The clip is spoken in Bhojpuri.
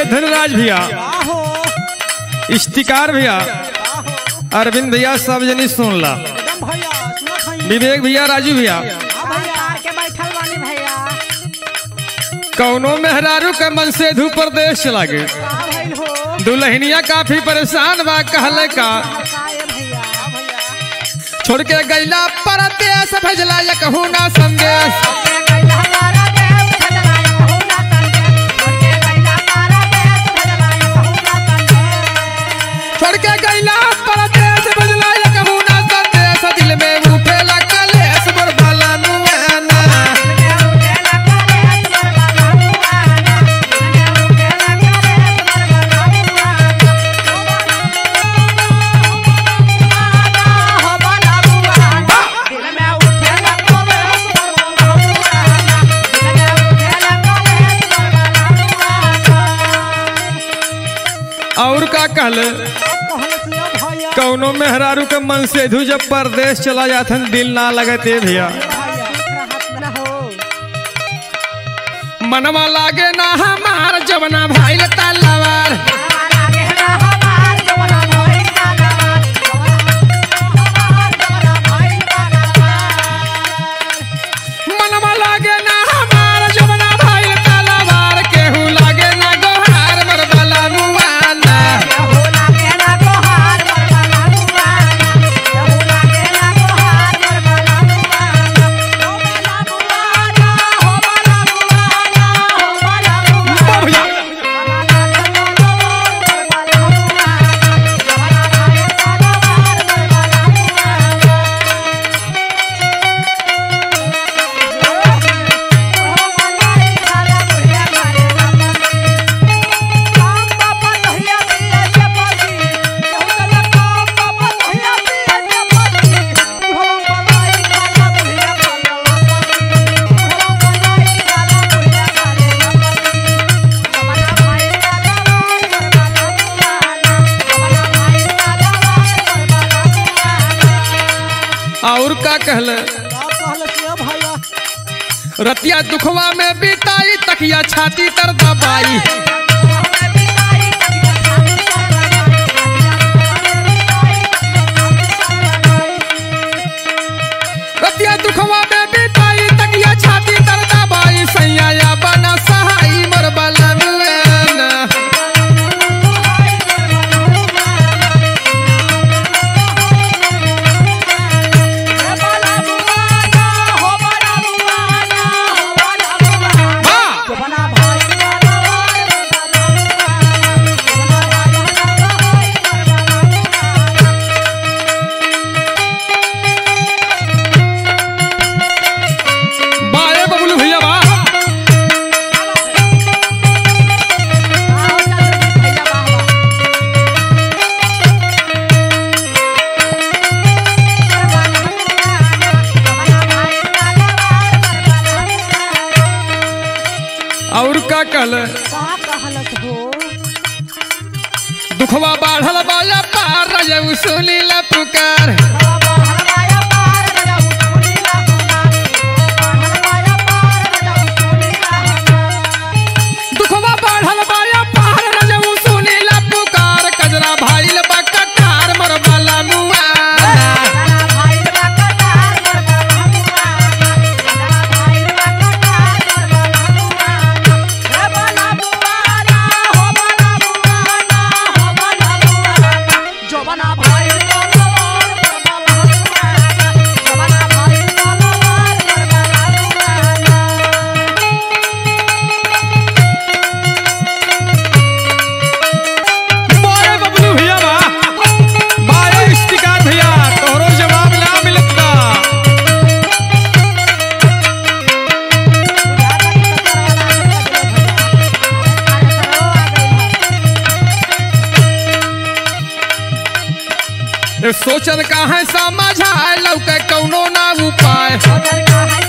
धनराज भैया आहो इश्तिकार भैया आहो अरविंद भैया सब जनी सुन ला एकदम भैया सुना खाई विवेक भैया राजू भैया हाँ भैया के बैठल बानी भैया कौनो मेहरारू के मन से धू प्रदेश चला गए का भइल हो दुल्हनिया काफी परेशान बा कहले का का ये भैया हाँ भैया छोड़ के गैला परदेश भेजला या कहू ना संदेश छोड़ के गैला परदेश भेजला या कहू ना संदेश दिल में उठेला कलेश मोर बाला नुआना और का कहले कहलत लिया भैया कौनो मेहरारू के मन से धू जब परदेश चला जाथन दिल ना लगते भैया मनवा लागे ना हमार जवना भाई तलवार मनवा लागे ना हमार जवना भाई तलवार केहू लागे ना गोहार मर बाला मुआना भैया और का कहले भैया रतिया दुखवा में बिताई तकिया छाती तर दबाई रतिया दुखवा में बिताई तकिया छाती तर दबाई सैया या बना सहाई मोर बाला नुआना वाह! बाए बबलू भैया वाह और का कहले दुखवा बाढ़ल बाया पार रजऊ सुनी ला पुकार दुखवा बाढ़ल बाया पार रजऊ सुनी ला पुकार कजरा भाईल बा कटार मर बाला मुआना जवाना भाई बाए बबलू भैया वाह बाए इश्तिकार भैया तोहरो जवाब ना मिलता ए, सोचन का है समझाए लौके कौनो ना उपाय का है